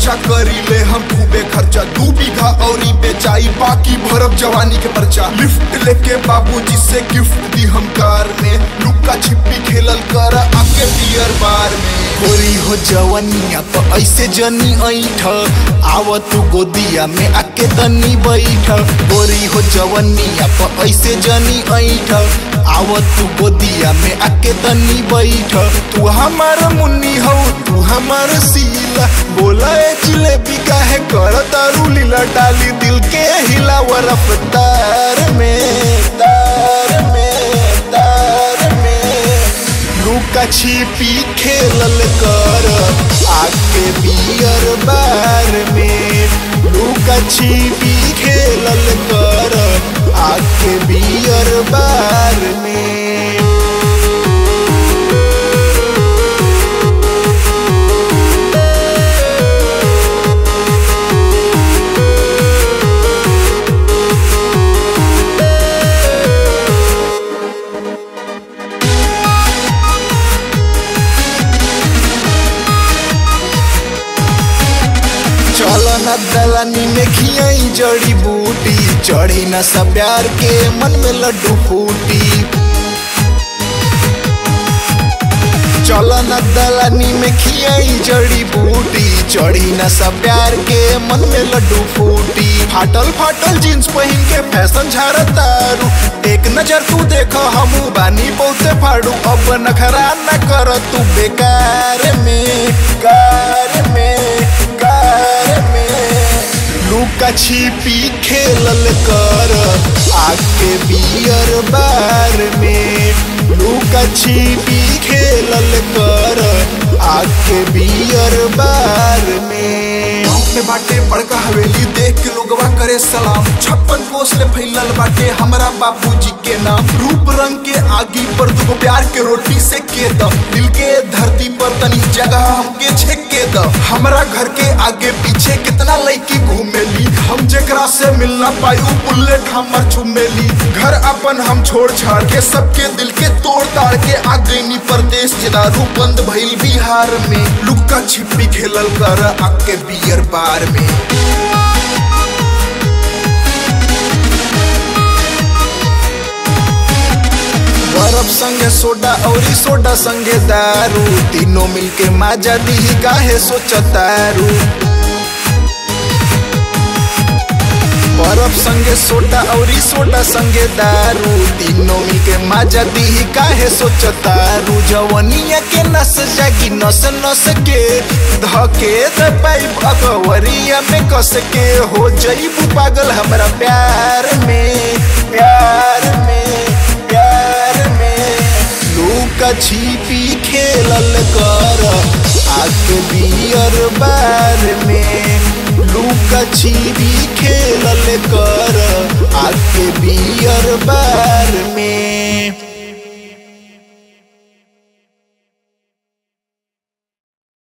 चर्चा करी ले हम खूबे खर्चा दू बीघा और बेचाई बाकी भरब जवानी के पर्चा लिफ्ट लेके बाबूजी से गिफ्ट दी हम कार में लुक्का छिपी खेलल कर आके बियर बार में गोरी हो जवनिया तो ऐसे जनी ऐठ आव तू गोदिया में आके तनी बैठ गोरी हो जवनिया तो ऐसे जनी ऐठ आव तू गोदिया में आके तनी बैठ तू हमार मुन्नी हो तू हमार सीला बोला ए जिलेबी काहे कर तारू लीला डाली दिल के हिलाव रफ्तार में तार में तार में लुका छिपी खेलल कर आके बियर बार में लुका छिपी खेलल कर आके बियर बार में चलो न दलानी में खियाई जड़ी बूटी चढ़ी न सब प्यार के मन में लड्डू फूटी चलो न दलानी में खियाई जड़ी बूटी चढ़ी न सब प्यार के मन में लड्डू फूटी फाटल फाटल जींस पहन के फैशन झारतारू एक नजर तू देखो हमू बानी बहुते फाड़ू अब नखरा न कर तू बेकार में कार में कार में लुका छिपी खेलल कर आके बियर बार में लुका छिपी खेलल कर आके बियर बार में गाँव में बाटे बड़का हवेली देख के लोगवा करे सलाम छप्पन कोस ले फैलल बाटे हमरा बाबूजी के नाम रूप रंग के आगी पर दुगो प्यार के रोटी से के द दिल के धरती पर तनी जगह हमके छेक के द हमरा घर के आगे पीछे कितना लड़की घूमेली हम जेकरा से मिलना पाई उ बुलेट हमर चुमेली घर अपन हम छोड़ छाड़ के सबके दिल के तोड़ ताड़ के आ गईनी परदेश के दारू बंद भइल बिहार में लुक्का छिपी खेलल कर आके बियर बार में बर्फ संगे सोडा औरी सोडा संगे दारू तीनों मिलके माजा दी काहे सोचतारू बर्फ संगे सोडा औरी सोडा संगे दारू तीनों मिलके माजा दी काहे सोचतारू जवनिया के नस जागी नस नस के धके द पाइप अकवरिया में कस के हो जईबू पागल हमरा प्यार में प्यार में प्यार में लुका छिपी खेलल कर आके बियर बार में लुका छिपी खेलल कर आके बियर बार में